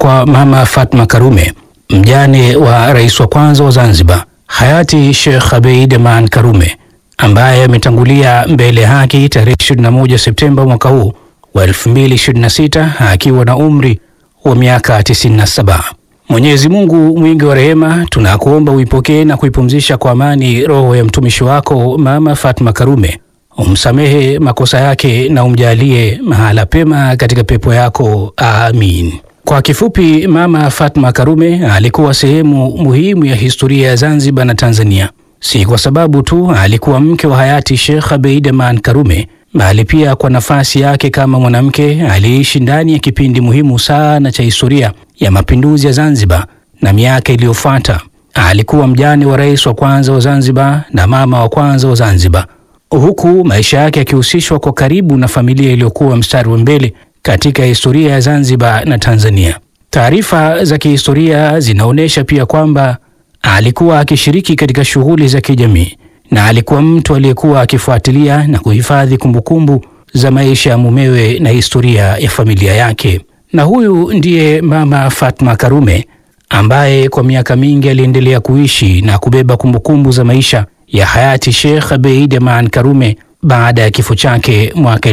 kwa Mama Fatma Karume, mjane wa rais wa kwanza wa Zanzibar hayati Sheikh Abeid Aman Karume ambaye ametangulia mbele ya haki tarehe 21 Septemba mwaka huu wa 2026 akiwa na umri wa miaka 97. Mwenyezi Mungu mwingi wa rehema, tunakuomba uipokee na kuipumzisha kwa amani roho ya mtumishi wako Mama Fatma Karume, umsamehe makosa yake na umjalie mahala pema katika pepo yako, amin. Kwa kifupi, Mama Fatma Karume alikuwa sehemu muhimu ya historia ya Zanzibar na Tanzania, si kwa sababu tu alikuwa mke wa hayati Sheikh Abeid Aman Karume, bali pia kwa nafasi yake kama mwanamke aliyeishi ndani ya kipindi muhimu sana cha historia ya mapinduzi ya Zanzibar na miaka iliyofuata. Alikuwa mjane wa rais wa kwanza wa Zanzibar na mama wa kwanza wa Zanzibar, huku maisha yake yakihusishwa kwa karibu na familia iliyokuwa mstari wa mbele katika historia ya Zanzibar na Tanzania. Taarifa za kihistoria zinaonyesha pia kwamba alikuwa akishiriki katika shughuli za kijamii na alikuwa mtu aliyekuwa akifuatilia na kuhifadhi kumbukumbu za maisha ya mumewe na historia ya familia yake. Na huyu ndiye Mama Fatma Karume ambaye kwa miaka mingi aliendelea kuishi na kubeba kumbukumbu za maisha ya hayati Sheikh Abeid Aman Karume baada ya kifo chake mwaka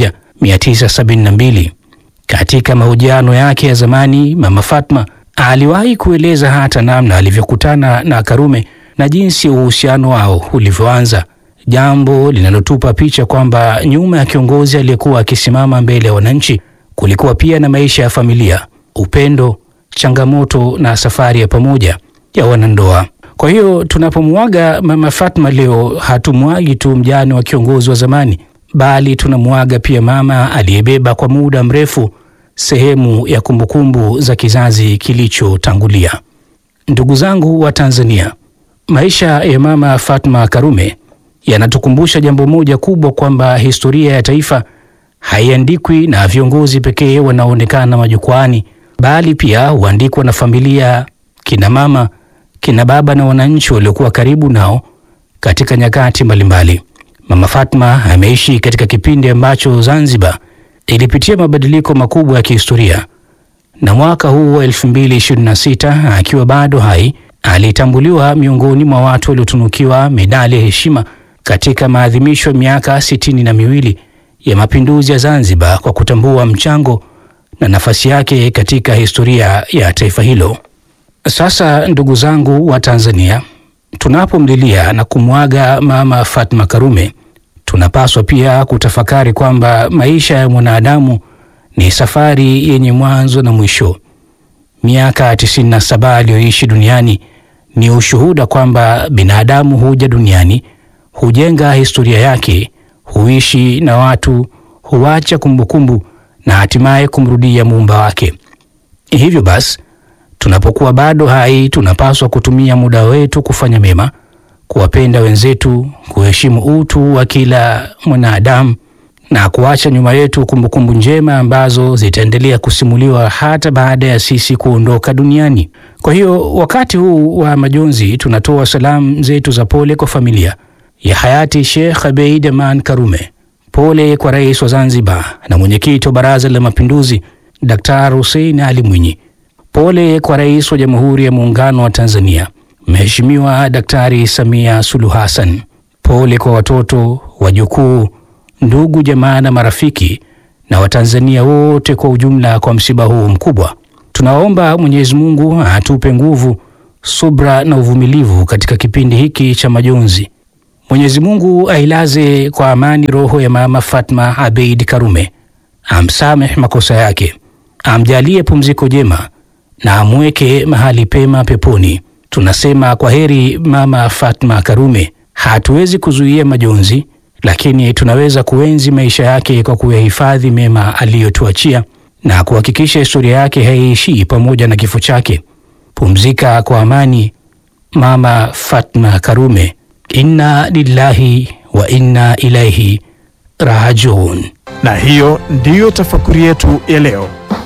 1972. Katika mahojiano yake ya zamani, Mama Fatma aliwahi kueleza hata namna alivyokutana na Karume na jinsi uhusiano wao ulivyoanza, jambo linalotupa picha kwamba nyuma ya kiongozi aliyekuwa akisimama mbele ya wananchi kulikuwa pia na maisha ya familia, upendo, changamoto na safari ya pamoja ya wanandoa. Kwa hiyo tunapomwaga Mama Fatma leo, hatumwagi tu mjane wa kiongozi wa zamani, bali tunamwaga pia mama aliyebeba kwa muda mrefu sehemu ya kumbukumbu za kizazi kilichotangulia. Ndugu zangu wa Tanzania, maisha ya Mama Fatma Karume yanatukumbusha jambo moja kubwa, kwamba historia ya taifa haiandikwi na viongozi pekee wanaoonekana majukwaani, bali pia huandikwa na familia, kina mama, kina baba na wananchi waliokuwa karibu nao katika nyakati mbalimbali. Mama Fatma ameishi katika kipindi ambacho Zanzibar ilipitia mabadiliko makubwa ya kihistoria, na mwaka huu wa 2026 akiwa bado hai alitambuliwa miongoni mwa watu waliotunukiwa medali ya heshima katika maadhimisho ya miaka sitini na miwili ya mapinduzi ya Zanzibar kwa kutambua mchango na nafasi yake katika historia ya taifa hilo. Sasa ndugu zangu wa Tanzania, tunapomlilia na kumwaga Mama Fatma Karume, tunapaswa pia kutafakari kwamba maisha ya mwanadamu ni safari yenye mwanzo na mwisho. Miaka 97 aliyoishi duniani ni ushuhuda kwamba binadamu huja duniani, hujenga historia yake, huishi na watu, huacha kumbukumbu na hatimaye kumrudia muumba wake. Hivyo basi, tunapokuwa bado hai, tunapaswa kutumia muda wetu kufanya mema, kuwapenda wenzetu, kuheshimu utu wa kila mwanadamu na kuacha nyuma yetu kumbukumbu njema ambazo zitaendelea kusimuliwa hata baada ya sisi kuondoka duniani. Kwa hiyo wakati huu wa majonzi, tunatoa salamu zetu za pole kwa familia ya hayati Sheikh Abeid Aman Karume. Pole kwa rais wa Zanzibar na mwenyekiti wa Baraza la Mapinduzi Daktari Hussein Ali Mwinyi. Pole kwa rais wa Jamhuri ya Muungano wa Tanzania Mheshimiwa Daktari Samia Suluhu Hassan. Pole kwa watoto, wajukuu, ndugu, jamaa na marafiki na Watanzania wote kwa ujumla kwa msiba huu mkubwa. Tunaomba Mwenyezi Mungu atupe nguvu, subra na uvumilivu katika kipindi hiki cha majonzi. Mwenyezi Mungu ailaze kwa amani roho ya Mama Fatma Abeid Karume, amsamehe makosa yake, amjalie pumziko jema na amweke mahali pema peponi. Tunasema kwa heri Mama Fatma Karume. Hatuwezi kuzuia majonzi, lakini tunaweza kuenzi maisha yake kwa kuyahifadhi mema aliyotuachia na kuhakikisha historia yake haiishii pamoja na kifo chake. Pumzika kwa amani Mama Fatma Karume. Inna lillahi wa inna ilaihi rajiun. Na hiyo ndiyo tafakuri yetu ya leo.